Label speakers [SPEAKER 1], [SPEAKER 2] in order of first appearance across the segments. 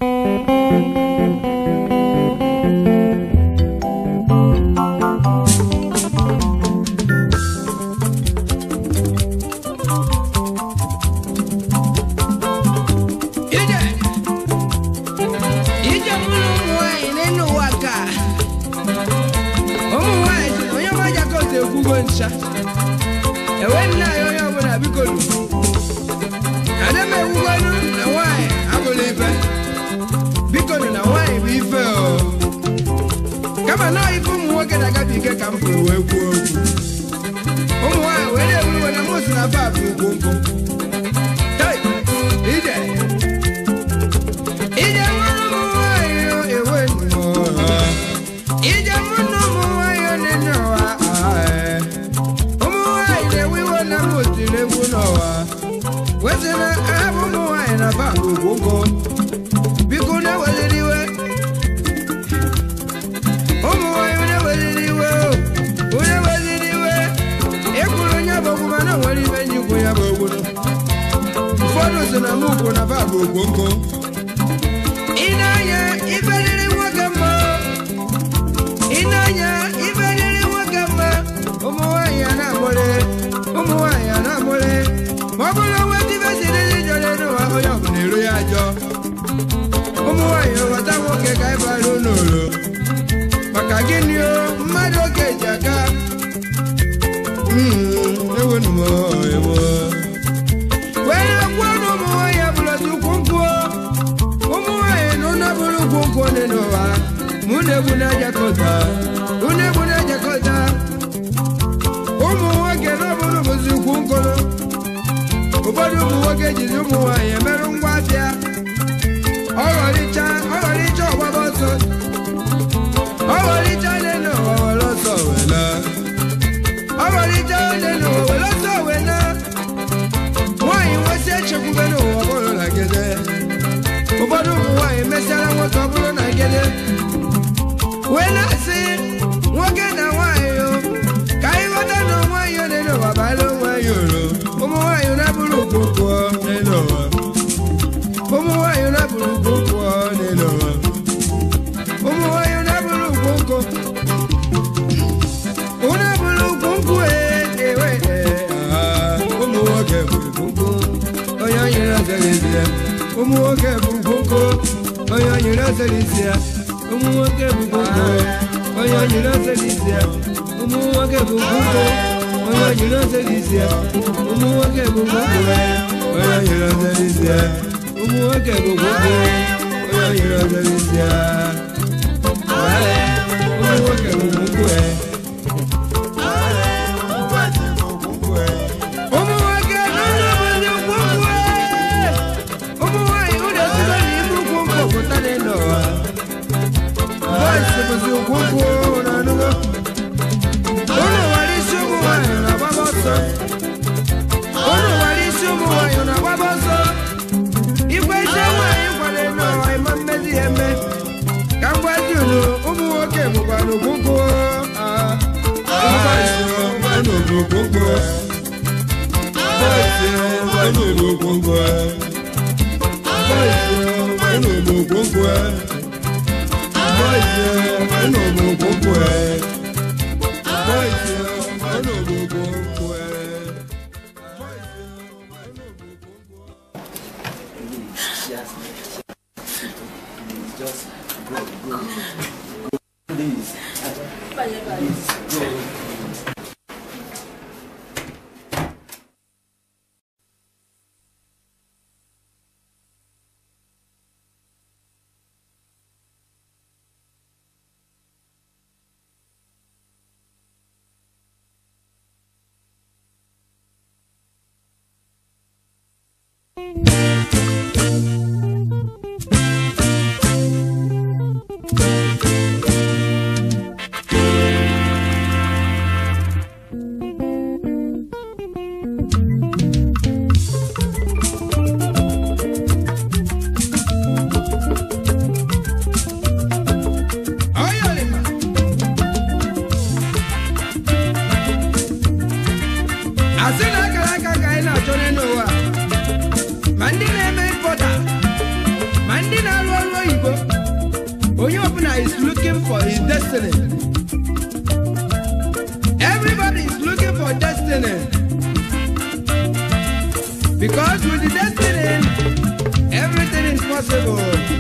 [SPEAKER 1] ije ije mụrụ ụmụ nwanyị n'elu ụwa ka ụmụ nwanyị si onye ọmaja kotu ekwugo ncha ewe nna ya onye ọbụla biko nu ada m ekwugonu na nwanyị abụla ife biko nu na nwanyị bụ ife o kama na ife ụmụ nwoke na-agabiga ka m pụrụ wee kwuo okwu ụmụ nwanyị wee na-ewu na mụ si na fa bụ ugwongwo Hey, ije ije mụrụ ụmụ nwanyị ewe nnọọ ije mụrụ ụmụ nwanyị nene ụwa ee. ụmụ nwanyị na-ewe iwe na m otiri egwu n'ụwa wesị na abụ ụmụ nwanyị na ba ogwogwo biko na-eweliri iwe ụmụ nwanyị na-eweliri iwe o, onye weliri iwe ịkwụrụ onye bụ ogwu mana o nwere ibe nji ikwu ya bụ ogwu ụfọdụ so na mụ kwụ na ba bụ ogwogwo ị na-anya ibe riri nwoke mma ị na-anya ibe riri nwoke mma ụmụ nwaanyị a na-amụrị ụmụ nwaanyị a na-amụrị ma ọ bụrụ onwe dibe siriri jọrọ n'ụwa onye ọbụla ero ya ajọ ụmụ nwaanyị ghọta nwoke ka anyị bara n'ụlọ maka gịnị o mmadụ oge ji aka Mm, ewenu m ewo were kwuo na ụmụ nwaanyị abụrụzi ukwu nkwụ ụmụ nwaanyị na ụlọ bụrụ ukwu nkwụ dị n'ụwa mụ na-egwu na-ejakọta unu egwu na-ejakọta ụmụ nwoke na ọbụrụ bụzi ukwu nkụrụ ụfọdụ ụmụ nwoke jizi ụmụ nwaanyị emerụ ngwa afịa ọghọrịcha ọghọrịcha ọgbaba ọsọ ọghọrịcha n'elu ụwa were ọsọ wela ọghọrịcha n'elu ụwa were ọsọ wela nwaanyị nwesị echekwube n'ụwa ọ bụrụ na gede ụfọdụ ụmụ nwaanyị mesịara nwoke ọ bụrụ na gede wee na-asị nwoke na nwaanyị o ka anyị ghọta na nwaanyị ọ n'elu ụwa bara onwe ya uru ụmụ nwaanyị na-abụrụ ukwu n'elu ụwa ụmụ nwaanyị na-abụrụ ukwu n'elu ụwa ụmụ nwaanyị na-abụrụ ukwu nkụ unu bụrụ ukwu nkwụ ee ewe ee ah, ụmụ nwoke bụ ukwu nkwụ onye anyịrị ọzara ezi ya ụmụ nwoke bụ ukwu nkwụ onye anyịrị ọzara isi ya ụmụ nwoke bụ ukwu nkwụ onye anyịrị ọzara isi ya ụmụ nwoke bụ ukwu nkwụ onye anyịrị ọzara isi ya ụmụ nwoke bụ ukwu nkwụ onye anyịrị ọzara isi ya ụmụ nwoke bụ ukwu nkwụ onye anyịrị ọzara isi ya ụmụ nwoke bụ ukwu nkwụ ee ụmụ nwoke n'ụlọ obodo ukwu nkwụ ee. ụmụ nwaanyị ụlọ esigo n'ime ukwu nkwụ pụta n'elu ụwa bọịsị bụzi ukwu nkwụ na anụgo ụlọ nwere isi ụmụ nwaanyị na-agbaba ọsọ ụlọ nwere isi ụmụ nwaanyị na-agbaba ọsọ igwe isi nwaanyị kwado n'ụwa ịma mmezi ya eme ka m gwazi unu ụmụ nwoke bụkwa n'ukwu nkwụ ah. ụmụ bọịsị bụkwa n'ukwu nkwụ
[SPEAKER 2] Just go, go. Please. Please, go.
[SPEAKER 1] Oyolima. asị na akara aka ka anyị na-achọ n'elu ụwa ma ndị na-eme mpọta ma ndị na-alụ ọrụ onye ọbụla is looking for his destiny everybody is looking for destiny because with the destiny everything is possible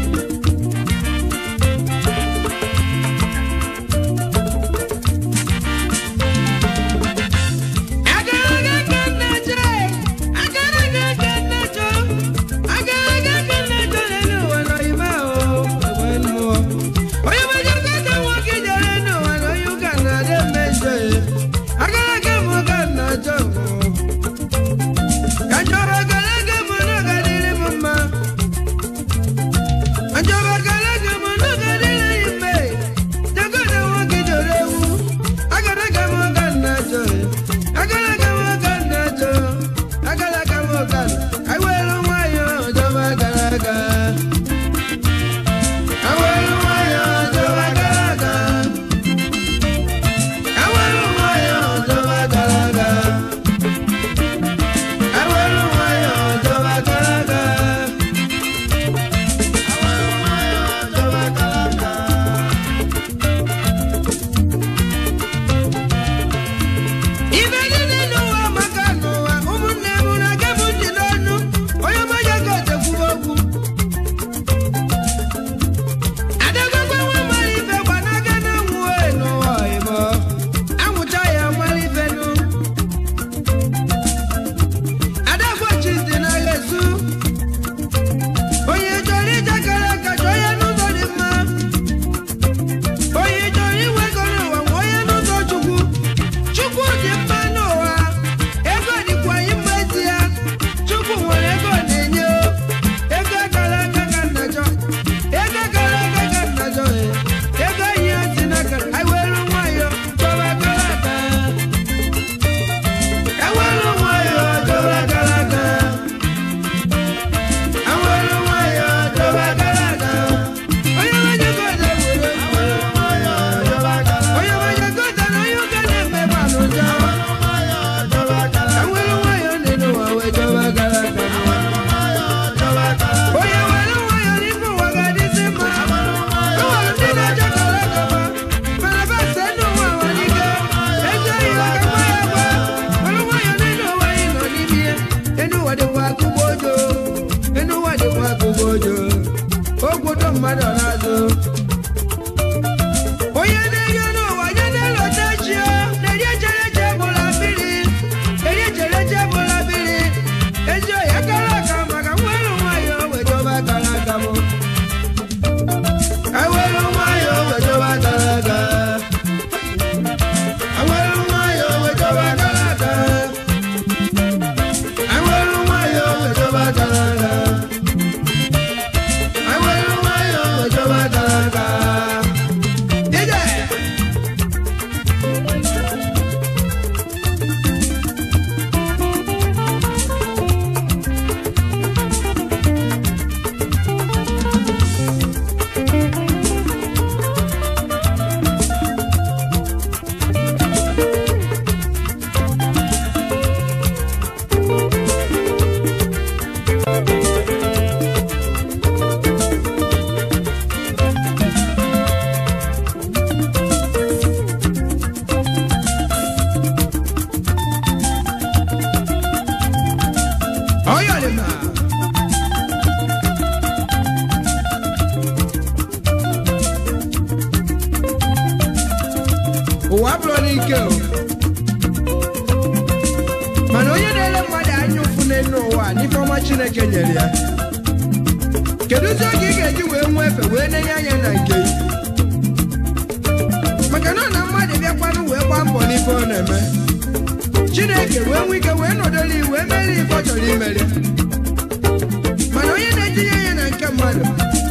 [SPEAKER 1] ụwa bụrụ n'ike o mana onye na-ele mmadụ anya ụfụ n'elu ụwa n'ife ọma chineke nyere ya kedu ụzọ oge ị ga-eji wee nwee efe wee nenye anya na nke ya maka na ọ na mmadụ bịakwanụ wee gbaa mbọ n'ife ọ na-eme chineke wee nwee ike wee nọdụrụ iwu wee mere ife ọ chọrọ imere mana onye na-etinye anya na nke mmadụ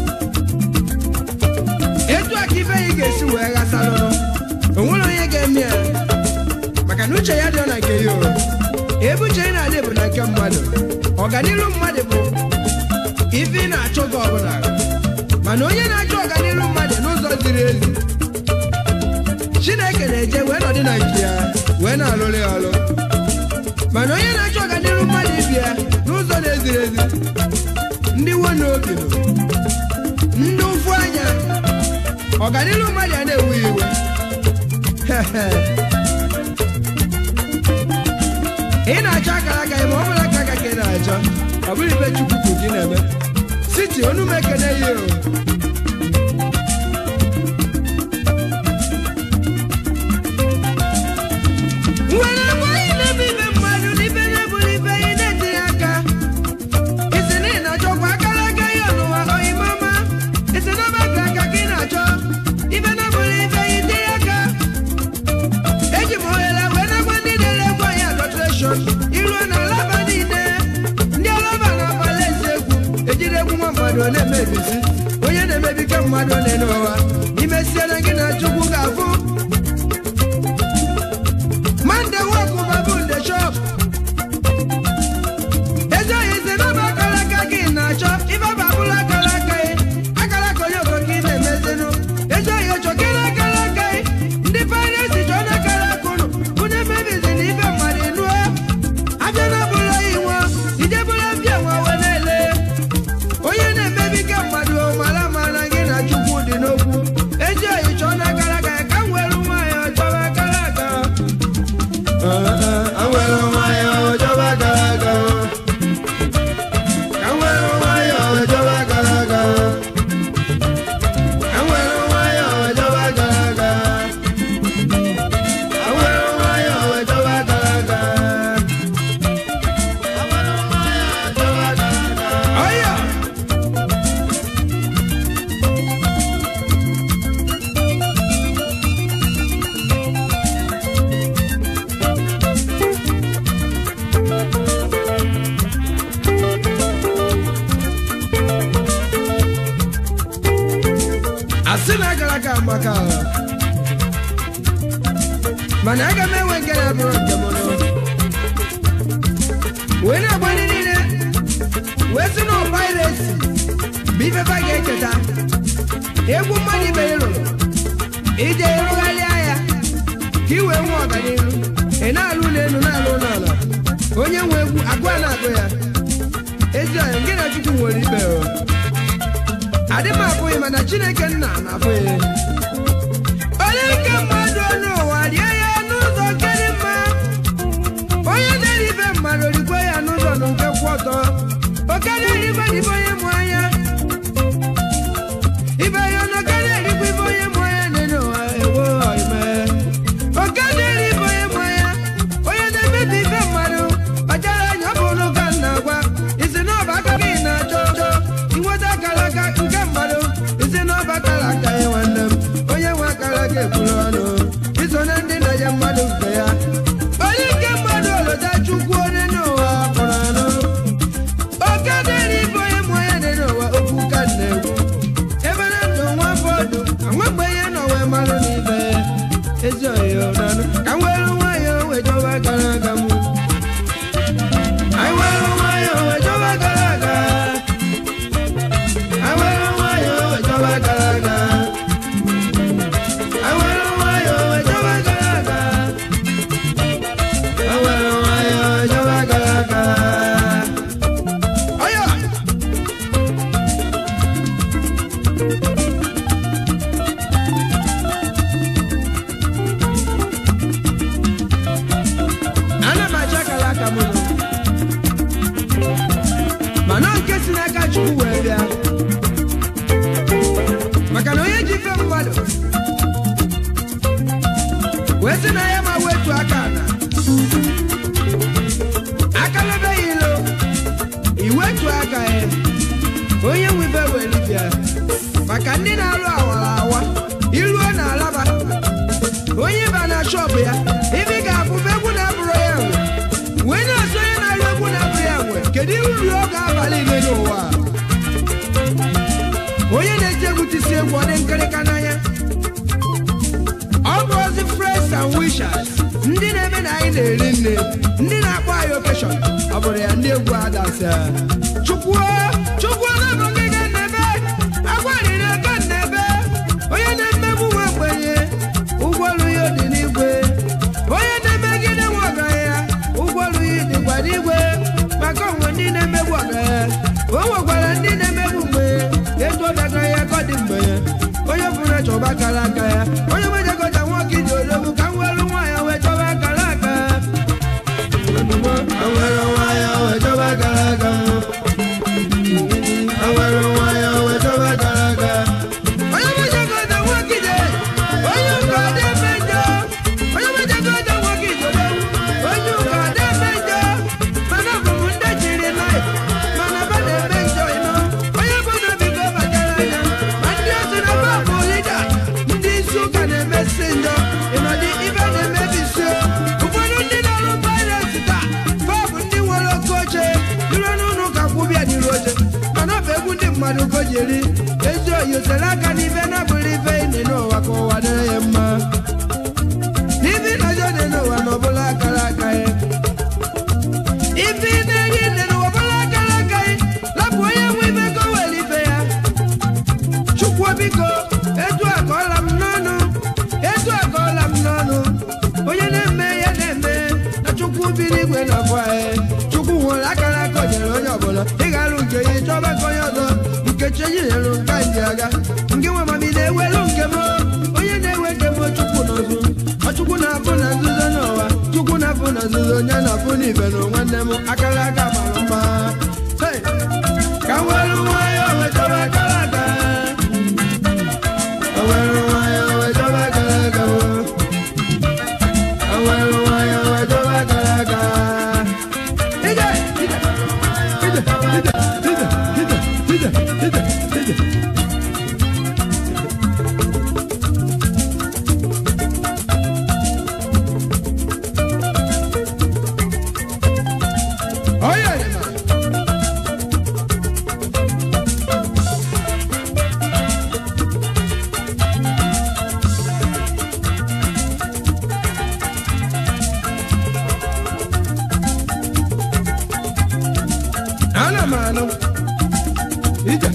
[SPEAKER 1] etu a ka ife ya ga-esi wee ghasalụrụ onwere onye ga-eme ya maka na uche ya dị na nke ya o ebe uche ya na-adị bụ na nke mmadụ ọganiru mmadụ bụ ife ị na-achọ gị ọbụla mana onye na-achọ ọganiru mmadụ n'ụzọ ziri ezi chineke na-eje wee nọdị na nke ya wee na-alụrụ ya ọrụ mana onye na-achọ ọganiru mmadụ ibi ya n'ụzọ na-eziri ezi ndị wo na obi nọ ndị ụfụ anya ọganilu mmadụ a na-ewu iwe ị na-achọ akara aka ya ma ọ bụla aka aka ka ị na-achọ ọ bụrụ ibe chukwu ka gị na-eme siti onu m ekene ya o nwere agbaghị na-ebe ibe mmadụ n'ibe na-ebuli ibe ị na-etinye aka isi na ị na-achọkwa akara aka ya n'ụwa oyimama isi na ọba aka aka ka ị na-achọ ibe na-ebuli ibe ị tinye aka eji m ohere wee na-agwa ndị na-ere egwu anyị adọtreshọn iruo na alaba niile ndị alaba na-abalị ezi egwu ejiri egwu nwa mmadụ ọ na-emebisi onye na-emebi ka mmadụ na-ene ụwa imesiere gị na chukwu ga-afụ mande wọkụ babu nde shop ezi oyi si n'ọba akara aka gị na-achọ ife babụla akara aka gị akara aka onye okoko ị na-emezinụ ezi oyi ochokere akara aka gị ndị pairesi chọ na akara aka ụnụ unu emebizi na ife mmadụ nuo abịa na bụla iwo ijebụla mbịa nwa wee na-ele onye na-emebi ka mmadụ o mara mara gị na chukwu dị n'okwu ezi oyi chọọ na akara aka ya ka m were nwaanyị ọchọwa akara aka Awero nwayọ ọjọba gara aga. Awero nwayọ ọjọba gara aga. Awero nwayọ ọjọba gara aga. Awero nwayọ ọjọba gara aga. Awero nwayọ ọjọba gara aga. Ọyọ. asị na agara aga maka mana aga m enwe nke na-abụrụ nke m nụ wee na-agba ndị niile wee sị na ọpairesi bụ ifefa ga-echeta egwu mmadụ ibe ị rụrụ ije ịrụgharịa ya ka ị wee nwee ọganihu ị na-alụ ụlọ elu na-alụ ụlọ ala onye nwe egwu agụ a na-agụ ya ezi ọya nke na chukwu nwere ibe o adị m abụghị mana chineke nna na-abụghị onye nke mmadụ onye ụwa rie ya n'ụzọ nke dị mma onye na-eri ibe mmadụ rigwe ya n'ụzọ na nke kwụ ọtọ okarịa erigwe dịbe onye mụ anya ibe ya na okarịa erigwe ibe onye mụ anya na-enye ụwa ewo ime okarịa eri ibe onye mụ anya onye na-emebi ibe mmadụ kpachara anya ọ bụ ụlọ ka m na-agwa isi na ọba aka gị na-achọ chọ inweta akara aka nke mmadụ isi na ọba akara aka ya nwanne m onye nwe akara aka ekwuru ọnụ iso na ndị na-enye mmadụ nke ya onye nke mmadụ olota chukwu onye n'ụwa kpọrọ anụ oke dịrị ibe onye mụ onye dị n'ụwa okwu ka m na-ekwu ebe na ndụ nwa bọọdụ anwagbe ihe nọ wee marụ n'ibe ezi oyo nanụ ka m were nwayọọ wee jọba gara aga m anyị were nwayọọ wee jọba gara aga anyị were nwayọọ wee jọba gara aga anyị were nwayọọ wee jọba gara aga anyị were nwayọọ wee jọba gara aga ọyọ ana m achọ akara aka m nụ mana nke si n'aka chukwu wee bịa maka na onye ji ife mmadụ wee sị na ya ma wetu aka na aka lebeghị ilo iwetu aka ya onye nwe ife wee bịa maka ndị na-alụ awara awa iruo na alaba onye ba na shọpụ ya ibi ga-abụ egwu na-abụrụ ya nwe wee na-asụ onye na-alụ egwu na-abụrụ ya nwe kedu ihe uru ọ ga-abalị ile n'ụwa a? onye na-eti egwu tisi egwu ọ dị nkịrịka n'anya ọ bụ ozi fresh and wishers ndị na-eme na anyị na-eri nne ndị na-akpọ anyị okeshọn ọ bụrụ ya ndị egwu adasị chukwu chukwu na-abụ gị ga nnebe agwarịrị aka nnebe onye na-emegbu nwa ogbenye ụgwọ ọrụ ya dị n'igwe onye na-emegide nwa ọgaranya ụgwọ ọrụ ya dịkwa n'igwe maka onwe ndị na-emegbu ọgaranya o nwekwara ndị na-emegbu mgbe etu ọ dagara ya ka ọ dị mgbe onye bụrụ chọba aka mmadụ ka o ji eri ezi oyi otere aka n'ife na-abụrụ ife ine n'ụwa ka ụwa dịrị ya mma n'ife ịnọjọ dị n'ụwa na ọbụla akara aka ya ife ị na-eri ine n'ụwa ọbụla akara aka ya lapụ onye nwe ife ka o were ife ya chukwu biko etu a ka ọla m n'ọnụ etu a ka ọla m n'ọnụ onye na-eme ya na-eme na chukwu bi n'igwe na afọ anyị chukwu nwere akara aka o nyere onye ọbụla ịgalụ nke ya chọba nke onye ọzọ nke chi onye nyere nka ndị aga nke nwe mami na-ewelu nke m onye na-ewe nke m chukwu n'ọzụ ọ chukwu na-afụ na nzuzo n'ụwa chukwu na-afụ na nzuzo onye na-afụ n'ibe na nwanne m akara aka mara mma Hey! ka m were nwayọọ wetara akara aka Awero wayo wejoba kalaga wo. Awero wayo wejoba kalaga. Ije, ije, ije, ije, ije, ije, ije, ije, ije. Oh yeah, man. ana m anụ ije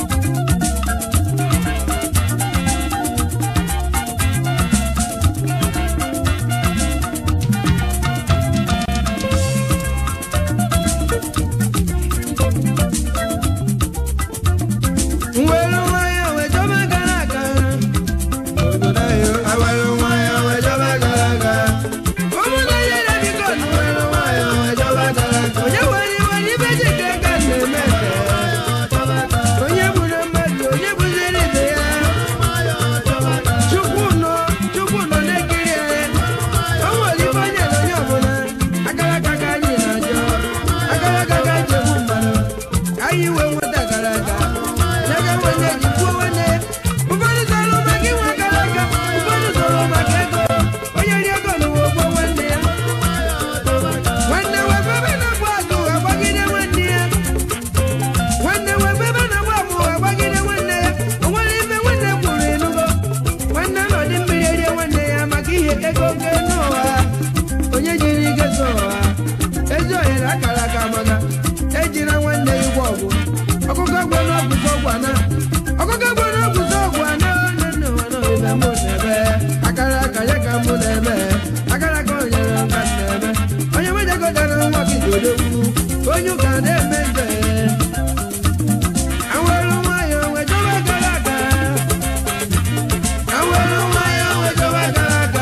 [SPEAKER 1] nwere nwayọ wee chọba gara aga obodo anyị awere nwayọ wee chọba gara aga ụmụnne ya na-ebikọ nwere nwayọ wee chọba gara aga onye nwere iwe n'ibe ji ka aka na-eme ete onye gburu mmadụ onye gbuziri ibe ya chukwu nọ chukwu nọ na-ekiri anyị o nwere ife onye na onye ọbụla akara aka ka anyị na-ajọ akara aka ka anyị egbu mmadụ anyị wee nweta gara aga n'ebe nwanne ji kwuo nwanne ya ụfọdụ zọrọ maka inwe akara aka ụfọdụ zọrọ maka ego onye ri ego n'ụwa ogbo nwanne ya nwanne wefebe na-agba agụ agbagide nwanne ya nwanne wefebe na-agba agụ agbagide nwanne ya o nwere ife nwanne kwuru enugo nwanne nọ dị mmiri erie nwanne ya maka ihe ego nke n'ụwa onye jiri ike so ụwa ezi ohere akara aka maka ejila nwanne ya ụgwọ ọgwụ ọkụkọ gbo n'ọgwụsọ ọgwụ ana ọkụkọ gbo n'ọgwụsọ ọgwụ ana nne nne ụwa nọ ebe mụ na-ebe akara aka ya ka mụ na-eme akara aka onyere nka na-eme onye mejagotara nwa gị dodogwu onye ụka na-eme nze awere nwayọ wee chọba akara aka awere nwayọ wee chọba akara aka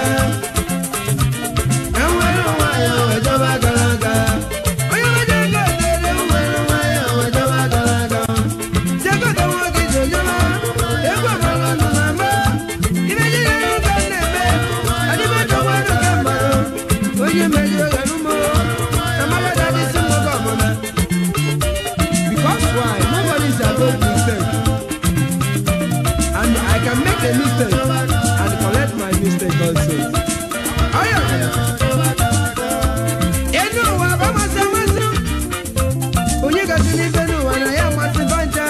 [SPEAKER 1] awere nwayọ wee chọba akara aka onye mejago dere nwere nwayọ wee chọba akara aka jekọta nwa gị jojọba egwu amala nọ na mba ibe jidere ụka na-eme adịbachọgbarụ ka mmadụ onye mejọ gara ụmụ amagada dị si mgbọgọ ọmụma Because why? Nobody is above mistake. And I can make a mistake and correct my mistake also. Oh yeah. Enu ụwa bụ amasị amasị. Onye gasị n'ife n'ụwa na ya amasị banja.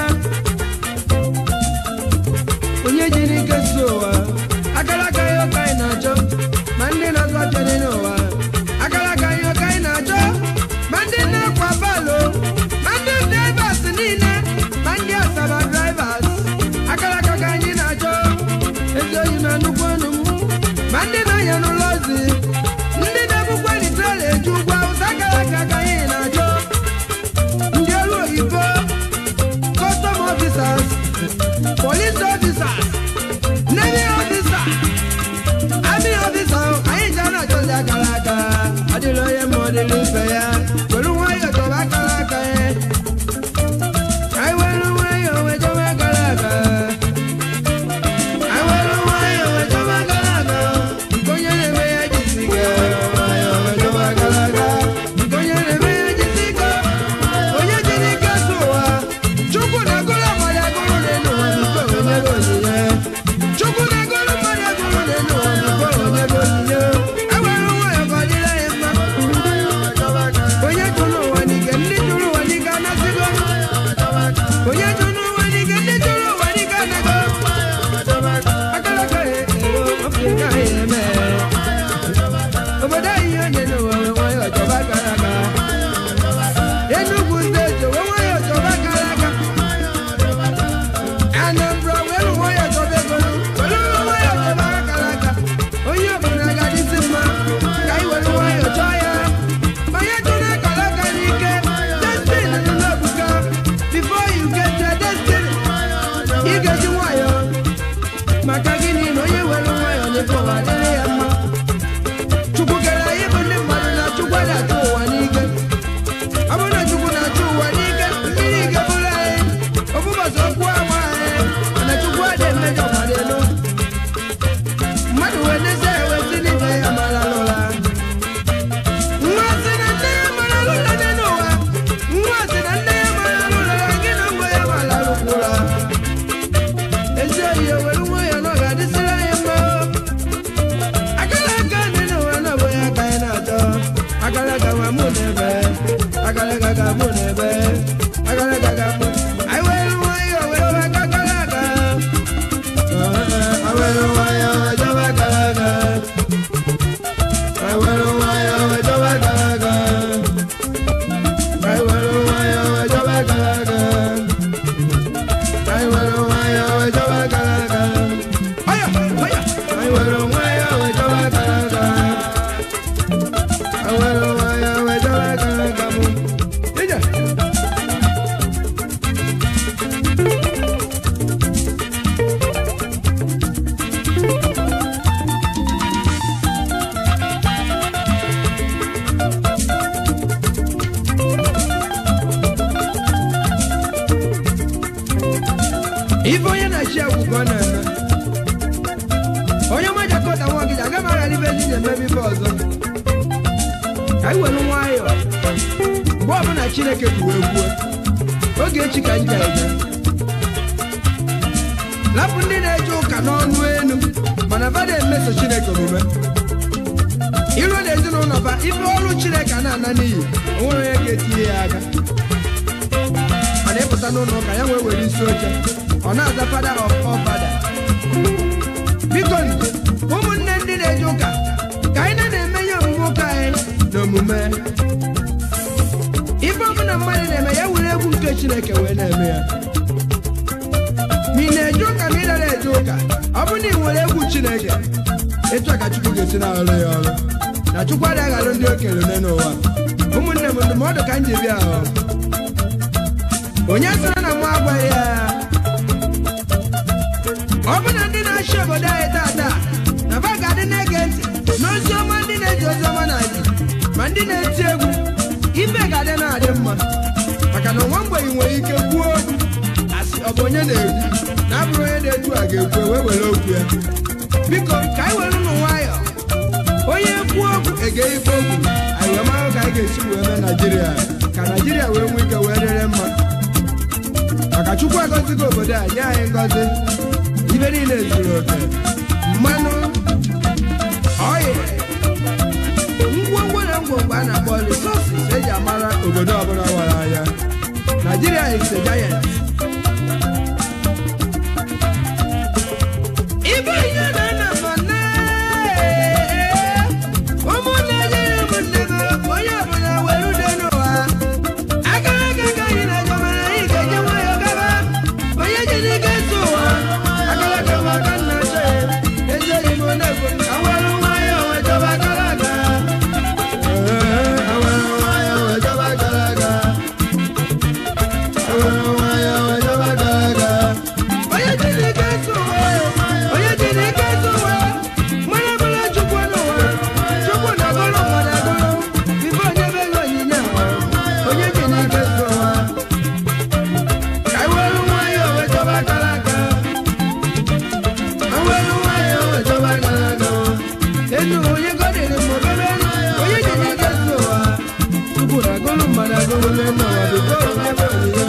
[SPEAKER 1] Onye jiri ike si ụwa. Akara aka ya ụka anyị na-achọ. Ma ndị na-azụ achọ dị n'ụwa. Akara aka ya ụka anyị na-achọ. Ma ndị na-akwa balo. Ma ndị drivers niile. Ma ndị asaba drivers. Akara aka ka anyị na-achọ. Ezi oyi na nnukwu ọnụ m. Ma ndị na-anya n'ụlọ ozi. Ndị na-ebukwa nitrela eju ụgwọ awụsa akara aka ka anyị na-achọ. Ndị ọrụ oyibo. Custom officers. Police officers. Navy officers. Army officers. Anyị ji a na-achọzi akara aka. Adịla onye ma ọ dịla ibe ya. Were nwayọọ chọba akara aka ya. Anyị were nwayọọ wee chọba akara aka. Anyị were nwayọọ wee chọba akara aka. Nke onye na-eme ya jisi ike. Nwayọọ wee chọba akara aka. Nke onye na-eme ya jisi ike. Onye jiri ike so ụwa. Chukwu na-agụrụ mmadụ agụrụ n'elu ụwa bifo onye bụ onyinye. Chukwu na-agụrụ mmadụ agụrụ n'elu ụwa bifo onye bụ onyinye. E were nwayọọ ka ọ dịrị anyị mma. Onye agalaga nwa mụ n'ebe agalaga ga mụ n'ebe agalaga ga mụ anyị were nwayọọ were waka agalaga awere nwayọọ wee jọba agalaga anyị were nwayọọ wee jọba agalaga anyị were nwayọọ wee jọba agalaga anyị were nwayọọ wee jọba agalaga Oya, oya. anyị were nwayọọ wee jọba agalaga anyị were nwayọọ wee jọba agalaga mụ ije ife onye na-achị agwụ ka ọ na-eme onye ọma jakọta nwa gị aga m aghara ibe ndị na-eme ife ọzọ ka anyị were nwayọọ mgbe ọbụla chineke kwuo ekwuo oge echi ka nja eje lapụ ndị na-eje ụka n'ọnụ elu mana ba na-emeso chineke omume iru na ezinụlọ ba ife ọrụ chineke a na-ana n'iyi o nwere onye ga-etinye ya aka mana ịpụta n'ụlọ ụka ya wee were isi oche ọ na-aza fada of all fada biko ụmụnne ndị na-eje ụka ka anyị na-eme ihe omume ụka anyị na omume ife ọbụla mmadụ na-eme ya were egwu nke chineke wee na-eme ya ma ị na-eje ụka ma ị nara eje ụka ọ bụrụ na ị nwere egwu chineke etu a ka chukwu ga-esi na-arụ ya ọrụ na chukwu adịghị aghalụ ndị okenye ole n'ụwa ụmụnne m ndụmọdụ ka m ji bịa ahụ onye sịrị na mụ agwaghị ya ọ bụ na ndị na-achị obodo anyị tata na ba ga-adị na-ege ntị n'ozi ọma ndị na-eji ozi ọma na-adị ma ndị na-eti egwu ibe ga-adị na-adị mma maka na nwa mgbenye nwere ike kwuo okwu asị ọ bụ onye na-ekwu na abụrụ onye na-etu a ga-ekwu wee were okwu ya biko ka anyị were ụmụ nwayọọ onye kwuo okwu ege ikpe okwu anyị wee mara ka anyị ga-esi wee mee naijiria ka naijiria wee nwee ike wee dịrị mma maka chukwu agọzigo obodo a nye anyị ngọzi ibe niile zuru oke mmanụ ọyị ngwongwo na ngwongwo a na-akpọ resources eji amara obodo ọbụla nwere anya Nigeria is a giant ibe ihe na-ana mana ụmụnne jere ụmụnne m onye ọbụla were ude n'ụwa akara aka ka anyị na-eje mana anyị ga-eje nwayọọ gaba onye ji n'ike ntụ ụwa akara aka m aka nna chọ ya ezighị m na-ekwu awere nwayọọ wee jọba akara aka awere nwayọọ wee jọba akara aka awere nwayọọ wee jọba akara aka onye ji n'ike ntụ ụwa onye ji n'ike ntụ ụwa mara mara chukwu n'ụwa chukwu na-agọrọ mmadụ agọrọ ife onye be ego onyinye ahụ onye ji n'ike ntụ ụwa ka anyị were nwayọọ wee jọba akara aka awere nwayọọ wee jọba akara aka enu onye gọdịrị m obere onye ji n'ike ntụ ụwa chukwu na-agọrọ mmadụ agọrọ n'elu ụwa biko onye be onyinye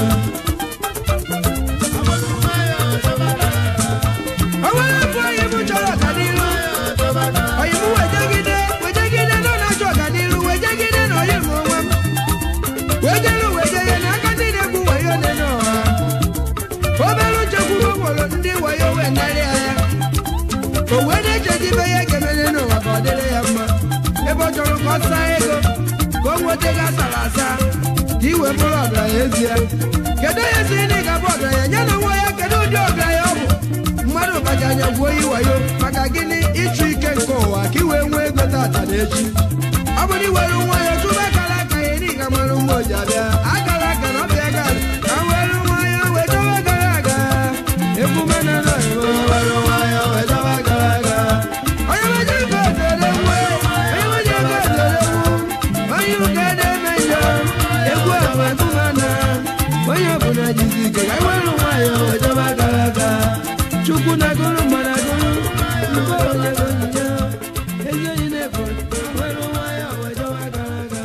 [SPEAKER 1] Ọwọ́ ẹ̀fọ́ yìí mú jọrọ kàdírú. Ọ̀yìnbó wẹ̀jẹ̀gídé wẹ̀jẹ̀gídé náà nájọ kàdírú wẹ̀jẹ̀gídé náà yẹ̀ mọ́ wọn. Wẹ̀jẹ̀lú wẹ̀jẹ̀yẹ ní akátí ní egwu wẹ̀yọ nínú ọ̀ha. Obere nchekwu wọ̀wọ̀rọ̀ ndị wẹ̀yọ wẹ̀ narị anya. Òwú ẹ̀ na-eche dị ibe ya ga-eme nínú ụwa ka ọ dịrị ya mma. Ebe ọ chọrọ ka ọ saa ego ka o nweta ego asara asa ka iwe bụrụ ọgaranya ezie. Kedu onye si na ị ga-abụ ọgaranya ya na nwa ya kedu ụdị ọgaranya ọ bụ? mmadụ kacha anya gwuo yi wayo maka gịnị ịchụ ike nke ụwa ka ị wee nwee ego tata na echi ọ bụrụ iwere nwa ya chụba akara aka ya ị ga mara mma oji abịa akara aka na ọbịa ga ka were nwa ya wee dobe gara aga egwu mena na were nwa ya wee dobe gara aga onye meje ego ozere nwe onye meje ego ozere nwu onye ụka na-eme njọ egwu ahụ egwu mana onye ọbụla jizi ike ka were nwa ya wee dobe gara aga chukwu na-agụrụ mmadụ agụrụ mgbe onye bụ onyinye ezi onye na-efu were nwayọ wee jọba gara aga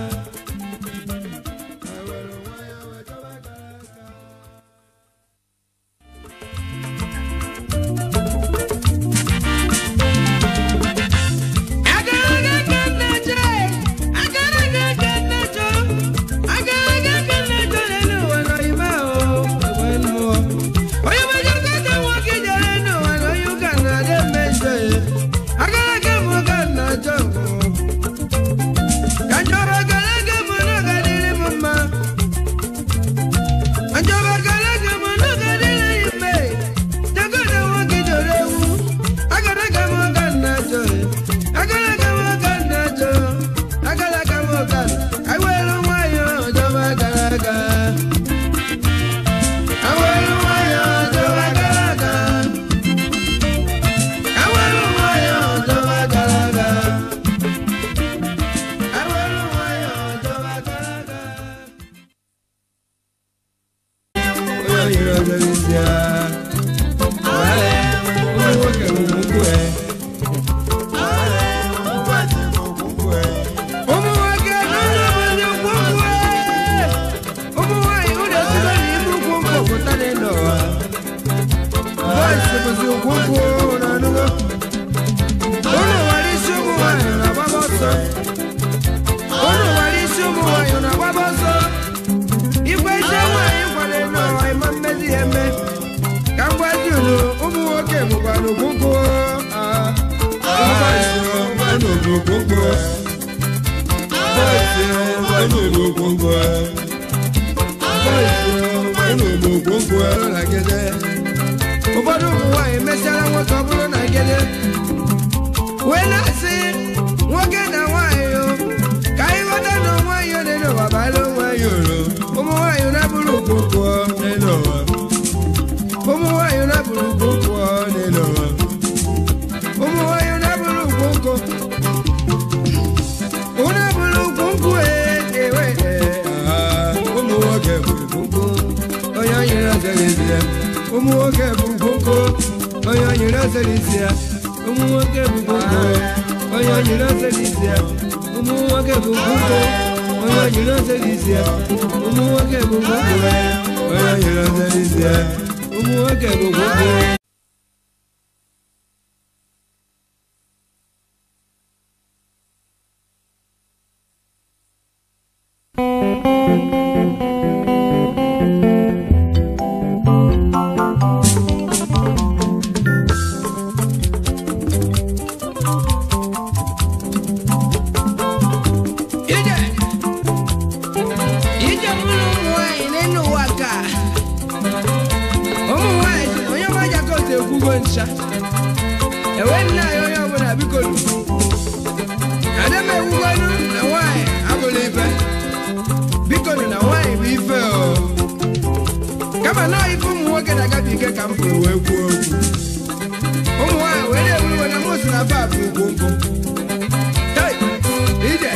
[SPEAKER 1] were nwayọ wee jọba gara aga Agaraga ka nna je, agaraga okwonkwo bọọsụ nwanne m okwonkwo bọọsụ nwanne m okwonkwo na gede ụfọdụ ụmụ nwaanyị mesiara nwoke ọ bụrụ na gede wee na-asị nwoke na nwaanyị o ka anyị ghọta na nwaanyị ole n'ụwa bara nwaanyị oro ụmụ nwaanyị na-abụrụ okwonkwo n'elu ụwa ụmụ nwaanyị na-abụrụ okwonkwo n'elu ụwa ụmụ nwaanyị na-abụrụ okwonkwo Una bụrụ kwụnkwụ ewe ụmụ nwoke bụ kwụnkwụ onye nyere ọzara isi ya ụmụ nwoke bụ kwụnkwụ onye nyere ọzara isi ya ụmụ nwoke bụ kwụnkwụ onye nyere ọzara isi ya ụmụ nwoke bụ kwụnkwụ onye nyere ọzara isi ya ụmụ nwoke bụ kwụnkwụ onye nyere ọzara isi ya ụmụ nwoke bụ kwụnkwụ ije ije mụrụ ụmụ nwanyị n'elu ụwa ka ụmụ nwanyị onye ọmaja kotu ekwugo ncha ewe nna ya onye ọbụla biko nu ada m ekwugonu na nwanyị abụla ife biko nu na nwanyị bụ ife o kama na ife ụmụ nwoke na-agabiga ka m pụrụ wee kwuo okwu ụmụ nwanyị wee na-ewu iwe na mụ si na ba bụ ugwu nkwụ Hey, ije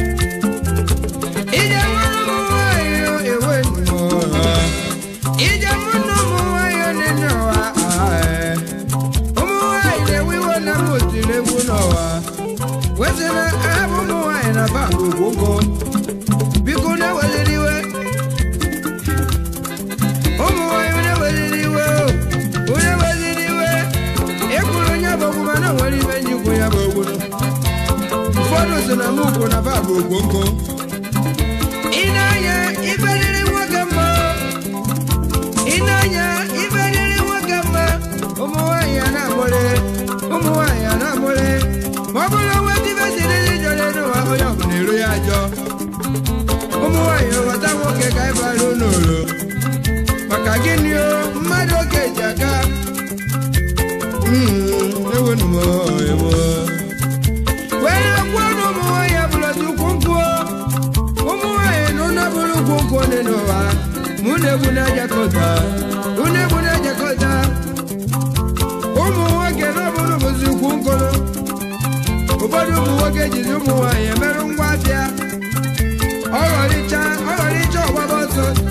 [SPEAKER 1] ije mụrụ ụmụ nwanyị ewe nnọọ ije mụrụ ụmụ nwanyị nene ụwa ụmụ nwanyị na-ewe iwe na m otiri egwu n'ụwa wesị na abụ ụmụ nwanyị na ba ogwogo biko na-eweliri iwe ụmụ nwanyị na-eweliri iwe onye weliri iwe ịkwụrụ onye bụ ogwu mana o nwere ibe nji kwụ ya bụ ogwu ụfọdụ so na mụ kwụ na ba bụ ogwongo ị na-anya ibe riri nwoke mma ị na-anya ibe riri nwoke mma ụmụ nwaanyị a na-amụrị ụmụ nwaanyị a na-amụrị ma ọ bụrụ onwe dibe siri dị jọrọ n'ụwa onye ọbụla eru ya ajọ ụmụ nwaanyị ghọta nwoke ka anyị bara n'ụlọ maka gịnị o mmadụ oke ji aka ewenu m ewo were kwuo na ụmụ nwaanyị abụrụ tukwu nkwuo ụmụ nwaanyị na ụnụ bụrụ ugwu nkwụ dị n'ụwa mụ na-egwu na-ajakọta ụnụ egwu na-ajakọta ụmụ nwoke na ọbụrụ bụzi ukwu nkụrụ ụfọdụ ụmụ nwoke jizi ụmụ nwaanyị emerụ ngwa afịa ọghọrịcha ọghọrịcha ọgbaba ọsọ